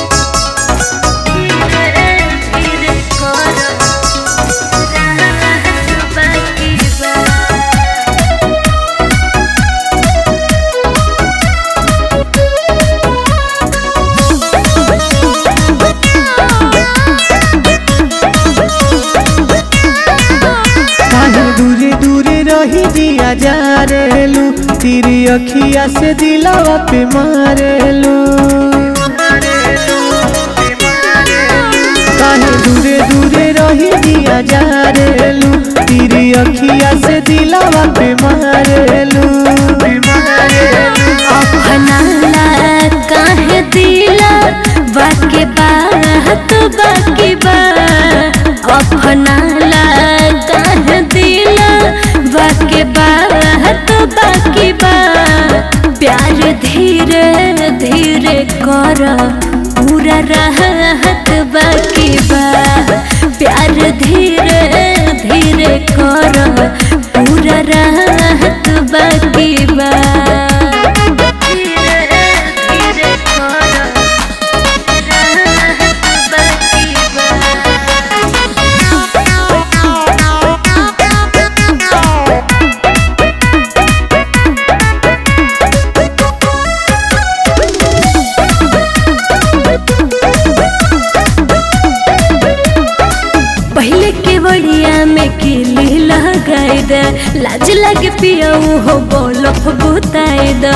काहे दूरे दूरे रही दिया जा रेलू तेरी अखिया से दिलावा पे मारेलू काहे दूरे दूरे रही दिया जा रेलू तेरी अखिया से दिलावा पे मारेलू अपनाला काहे दिला बाकी बात बाकी बा अपनाला काहे दिला बाकी बात बाकी बा प्यार धीरे धीरे कर पूरा रहत बाकी बा प्यार धीरे धीरे कर पूरा रहत बाकी बा धीरे धीरे कर रहत बाकी पहले के बड़िया में किली लगाई दे लाज लगे पियाऊ हो बोलफ बुताई द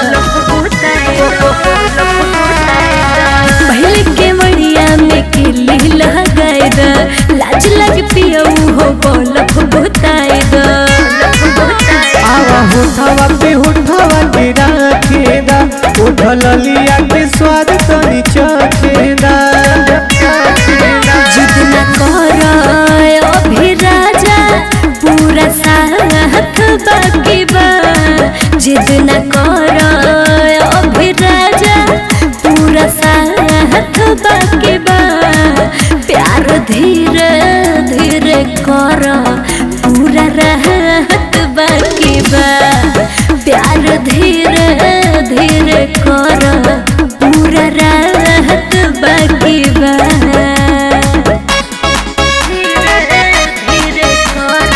पहले के बड़िया में किली लगाई दे लाज लगे पियाऊ हो बोलफ बुताई द आवा होठवा पे होठवा के राखेदा उठल लिया के स्वाद तनी चखेदा जिद न कर अभी राजा पूरा साथ बाकी बा जिद न कर अभी राजा पूरा साथ बाकी बा प्यार धीरे धीरे कर पूरा रहत बाकी बा प्यार धीरे धीरे कर पूरा रहत बाकी बा धीरे धीरे कर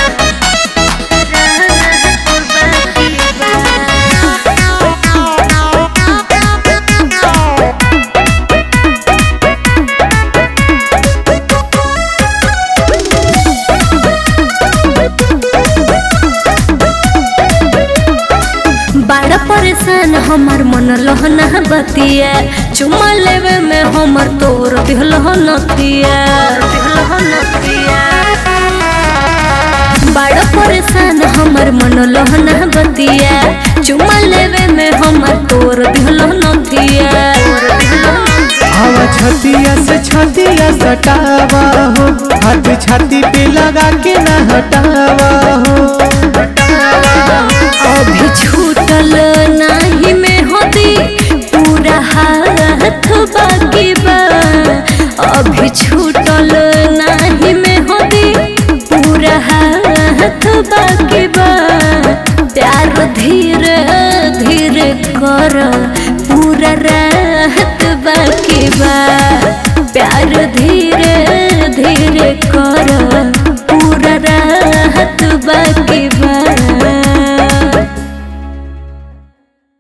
रहत बाकी बा बड़ा परेशान हमार मन लहना बतिया चुमा लेवे में हमर तोर बिहलह नतिया बड़ा परेशान हमर मन लहना बतिया चुमा लेवे में हमर तोर बिहलह नतिया हवा छतिया से छतिया सटावा हो हाथ छाती पे लगा के ना हटावा हो अभी छूटल नाही में होती पूरा हाथ बाकी बा अभी छूटल नाही में होती पूरा हाथ बाकी बा प्यार धीरे धीरे कर पूरा राहत बाकी बा प्यार धीरे